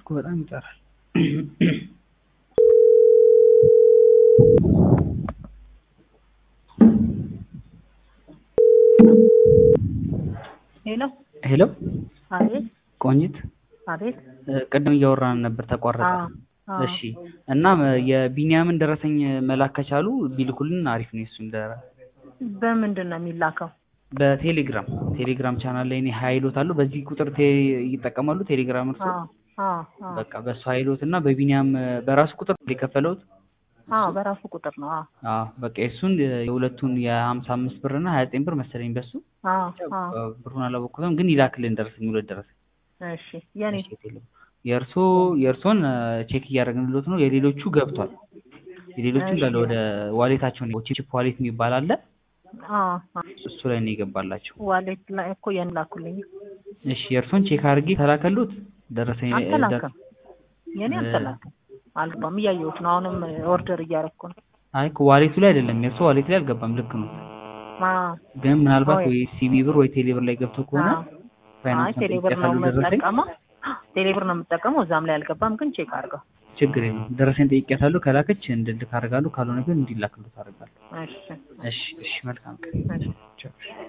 ስልኩ በጣም ይጠራል። ሄሎ ሄሎ አቤት ቆንጂት አቤት እ ቅድም እያወራን ነበር ተቋረጠ። አዎ አዎ እሺ እና ም- የቢኒያምን ደረሰኝ መላክ ከቻሉ ቢልኩልን አሪፍ ነው። እሱን ደ በምንድን ነው የሚላከው? በቴሌግራም ቴሌግራም ቻናል ላይ እኔ ሀይሎት አሉ። በዚህ ቁጥር ቴ ይጠቀማሉ ቴሌግራም እርሶ? አዎ አዎ አዎ በቃ በሱ ሀይሎት እና በቢኒያም እ በራሱ ቁጥር የከፈለውት አዎ በራሱ ቁጥር ነው። አዎ አዎ በቃ የእሱን እ የሁለቱን የሀምሳ አምስት ብር እና ሀያ ዘጠኝ ብር መሰለኝ በሱ አዎ አዎ እ ብሩን አላወቅኩትም፣ ግን ይላክልን ደረሰኝ ሁለት ደረሰኝ እሺ የኔ እሺ፣ የቴሌ- የእርሶ የእርሶን እ ቼክ እያደረግንሎት ነው። የሌሎቹ ገብቷል። የሌሎቹ እንዳለ ወደ ዋሌታቸው ነው። ቺፕ ዋሌት የሚባል አለ። አዎ አዎ እሱ ላይ ነው የገባላቸው። ዋሌት ላይ እኮ የኔ ላኩልኝ። እሺ የእርሶን ቼክ አድርጌ ተላከሉት ደረሰኝ እ አልተላከም። የኔ እ አልተላከም። አልገባም። እያየሁት ነው። አሁንም ኦርደር እያደረኩ ነው። አይ እኮ ዋሌቱ ላይ አይደለም የእርሶ ዋሌት ላይ አልገባም። ልክ ነው። አዎ ግን ምናልባት ወይ- ወይ ሲቢ ብር ወይ ቴሌ ብር ላይ ገብቶ ከሆነ አዎ። አይ ፋይናንስ ቴሌብር ነው ጠይቄያታለሁ ደረሰኝ የምጠቀመው። ቴሌብር ነው የምጠቀመው። እዛም ላይ አልገባም፣ ግን ቼክ አድርገው። ችግር የለም። ደረሰኝ ጠይቄያታለሁ። ከላከች እንድልክ አደርጋለሁ። ካልሆነ ግን እንዲላክሉት አደርጋለሁ። እሺ እሺ እሺ መልካም ቀን። እሺ ቻው።